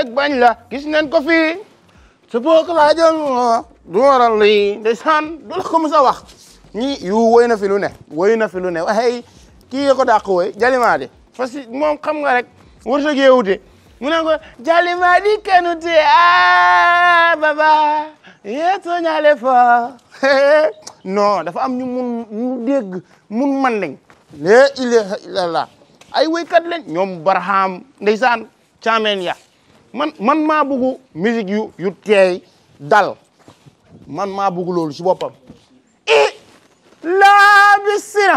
beeg bañ la gis nañ ko fii su boog laa jël du waral lii ndeysaan du la ko mës a wax ñi yu woy na fi lu ne woy na fi lu ne waxey kii ko dàq woy jalimaadi parce que moom xam nga rek wërsëg yee wute mu ne ko jalimaadi kanute a baba yeeto ñaale fa non dafa am ñu mun ñu dégg mun man lañ la ilaha illallah ay woykat lañ ñoom baraham ndeysaan caameen ya man man maa bëgg musique yu yu teey dal man maa bëgg loolu si boppam i laa bi sina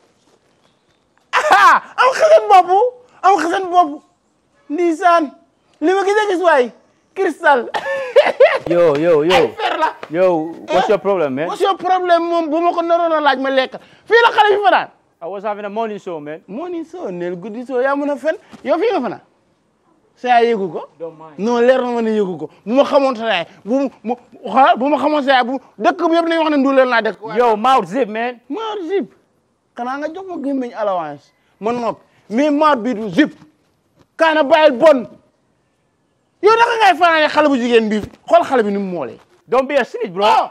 ah am xasan bopp am xasan bopp ndeysaan li ma gis a gis waay cristal Yo, yo, yo. fer la Yo, what's your problem, man? what's your problème moom bu ma ko naroon a laaj ma lekk fii la xale bi fanaan I was having a morning show, man. moo ni soo neel guddi soo yaa mën a fen yow fii nga fanaan sa yaay yëgu ko Don't mind. non leer na ma ne yëgu ko bu ma xamoon sa yaay bu mu xoolal bu ma xamoon sa yaay bu dëkk bi yëpp nañu wax ne nduuleel naa dëkk Yo, mouth zip, man. maar zip xanaa nga jox ma gémmiñ allowance ma noppi mais maar bii du zip kaana bàyyil bon yow naka ngay fanaane xale bu jigéen bi xool xale bi ni mu moolee Don't be a snitch, bro. oh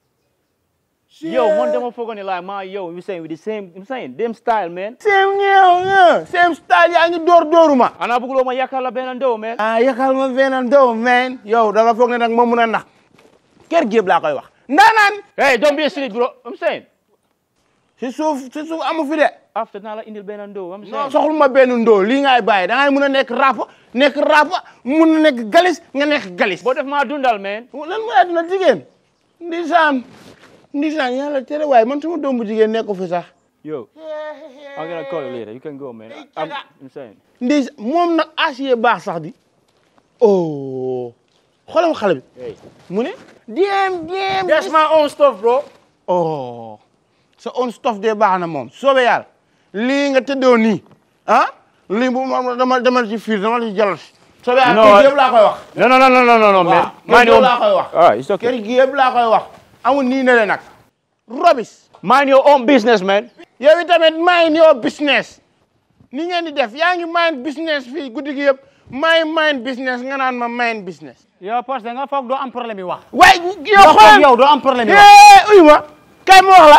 Yo, one demo for gonna like my yo, you saying with the same, I'm saying, them style, man. same ñeew ñeew same style yaa ngi door dooruma And I bugulo ma yakala benando, man. ah yakal ma beneen dow man yow da nga foog ne nag ma mun a nax kër géeb laa koy wax ndaanaan Hey, don't be a snitch, bro. I'm saying. si suuf si suuf amu fi de After nala indil benando, I'm non saying. soxlu ma benn ndoo lii ngay bàyyi da ngay mun a nekk rap nekk rap mun a nekk galis nga nekk galis But if my dundal, man. lan mooy àdduna jigéen ndisaan ndisaan yàlla tere waaye man sama doom bu jigéen nekk fi sax Yo, I'm gonna call you later. You can go, man. I'm, I'm saying. ndis moom nag acier baax sax di oh xoolal ma xale bi Hey. mu ne diem diem That's my own stuff, bro. oh sa on stuff de baax na moom soobee yàlla lii nga tëddoo nii ah lii bu ma dama demal ci fiir dama ci jàll soobee yàlla No, kër I- gi yëpp laa koy wax No, no, no, no, no, no, no, man. waaw Mind kër your gi laa koy wax All right, it's okay. kër gi yëpp laa koy wax amul nii ne le nag robis Mind your own business, man. yow itamit mind your business ni ngeen di def yaa ngi mind business fii guddi gi yëpp may mind business nga naan ma mind business yow parce que nga foog doo am problème yi wax. waaye yow nga foog xoolal yow doo am problème yi wax. eh uy ma kay ma wax la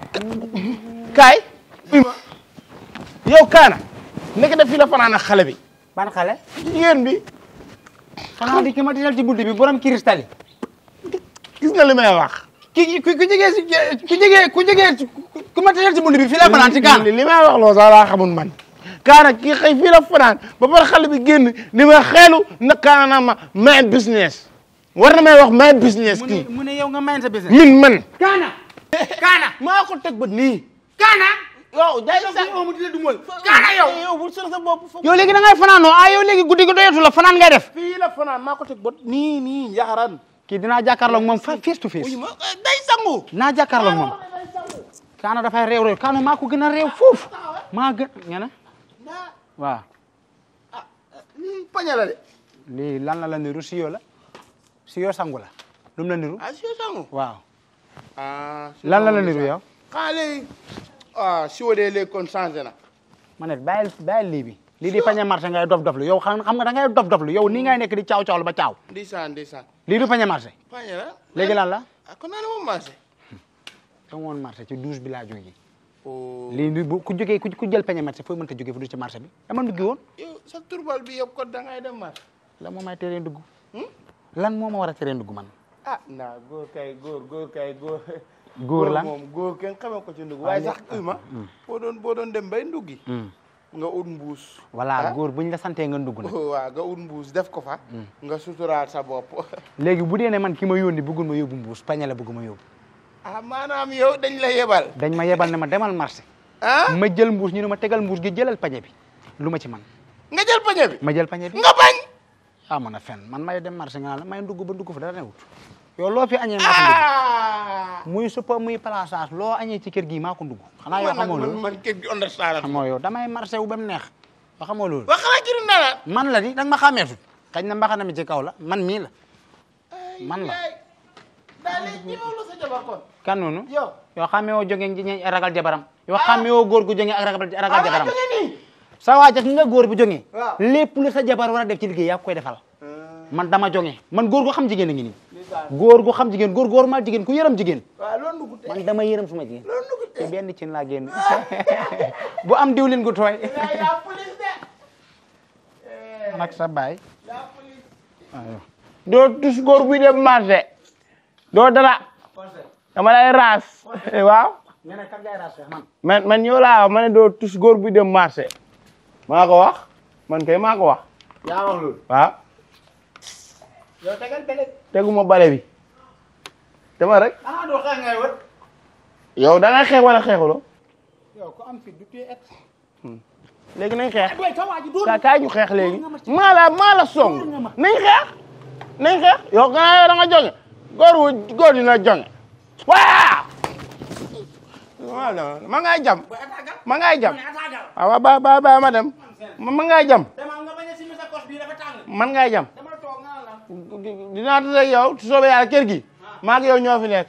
kay uy ma yow kaana nekk def fii la fanaan ak xale bi ban xale. jigéen bi xanaa di ki ma disal ci buddi bi borom cristal yi. gis nga li may wax ki ku ku jegee si ku jegee ku jegee ku ma disal ci buddi bi fii la fanaan ci kaan. li li may wax loo sax laa xamul man kaana kii xëy fii la fanaan ba pare xale bi génn ni ma xeelu na kaana naa ma mind business war na may wax mind business mu ne kii mu ne yow nga mayin sa business. min man Kaana. Kaana. maa ko teg ba nii Kaana. yow day yow sax yow mu di la dumal. Kaana yow. yow bul sër sa bopp foog yow léegi da ngay fanaanoo ah yow léegi guddi gi doyatu la fanaan ngay def. fii la fanaan maa ko teg ba nii nii yaxaran kii dinaa jàkkaarloog moom fa face to face. uy ma day sangu naa jàkkaarloog moom. Kaana dafay réew réew Kaana maa ko gën a réew foofu. maa gën nga ne waaw. lii paña la de lii lan la la niru siyo la siyo sangu la lu mu la niru ah si sangu waaw ah lan la la niru yow xanaa léegi ah si wa dee léegi kon changé na ma ne bàyyil bàyyil lii bi lii di pañe marché ngay dof dof lu yow xam xam nga da ngay dof dof lu yow nii ngay nekk di caaw caaw lu ba caaw ndeysaan ndeysaan lii du pañe marché paña la léegi lan la ah kon naa ne moom marché dama woon marché ci douze bi laa jógee oh lii du bu ku jógee ku ku jël pañe marché fooy mënta jógee fu du ci marché bi dama duggi woon yow sa turbal bi yëpp kon da ngay dem marché lan moo may teree dugg lan moo ma war a teree dugg man ah naa góor kay góor góor kay góor góor lan moom góor kenn xamee ko ci ndugg waaye sax uy ma boo doon boo doon dem bay nduggi nga ut mbuus voilà góor buñ la santee nga dugg nag waaw nga ut mbuus def ko fa nga suturaal sa bopp léegi bu dee ne man ki ma yónni bëggul ma yóbbu mbuus pañe la bëgg ma yóbbu ah maanaam yow dañ la yebal dañ ma yebal ne ma demal marché ah ma jël mbuus ñu ne ma tegal mbuus gi jëlal pañe bi lu ma ci man nga jël pañe bi ma jël pañe bi nga bañ ah man a fen man may dem marché nga naan la may dugg ba dugg fa dara newut yow loo fi añee maa ko ndugg ah muy suppa muy palasaas loo añee ci kër gi maa ko ndugg xanaa yow man nag xamoo man loolu man kër gi understand xamoo yow damay marché wu ba mu neex ba xamoo loolu wax xanaa ci nana man la di danga ma xàmmeetut xañ na mbaxana mi ci kaw la man mii la man la daal di ñëwlu sa jabar kon kan noonu yow yow xàmmee woo jóge ji ñe ragal jabaram yow xàmmee woo góor gu jóge ak ragal ragal jabaram jóge nii sa waa nga góor bu jógee Waaw. lépp lu sa jabar war a def ci liggéey yaa ko koy defal man dama jonge man góor gu xam jigéen a ngi nii góor gu xam jigéen góor góor ma jigéen ku yërëm jigéen waaw loolu dugg man dama yërëm suma jigéen te benn cin laa génn bu am diwlin gu tooy yaa police de man ak sa baay doo tus góor buy dem marché doo dara dama lay raas waaw nee na kan ngay raas man man man yow laa wax ma ne doo tus góor buy dem marché maa ko wax man kay maa ko wax yaa wax loolu waaw yow tegal bele teguma bale bi dama rek ah doo xeex ngay wër yow da ngay xeex wala xeexuloo yow ku am fi du tee et léegi nañ xeex boy ka waaji dóor ka kaay ñu xeex léegi maa la maa la song nañ xeex nañ xeex yow gannaaw yow da nga jonge góor wu góor dina jonge waaw waaw ma ngay jam ma ngay jam waaw ba ba ba ma dem ma ma ngay jam demal nga bañ a simi sa kos bii dafa tàng man ngay jam demal toog nga la dinaa tase ak yow su soobee yàlla kër gi maa ak yow ñoo fi nekk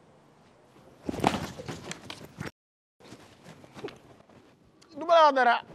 du ma la wax dara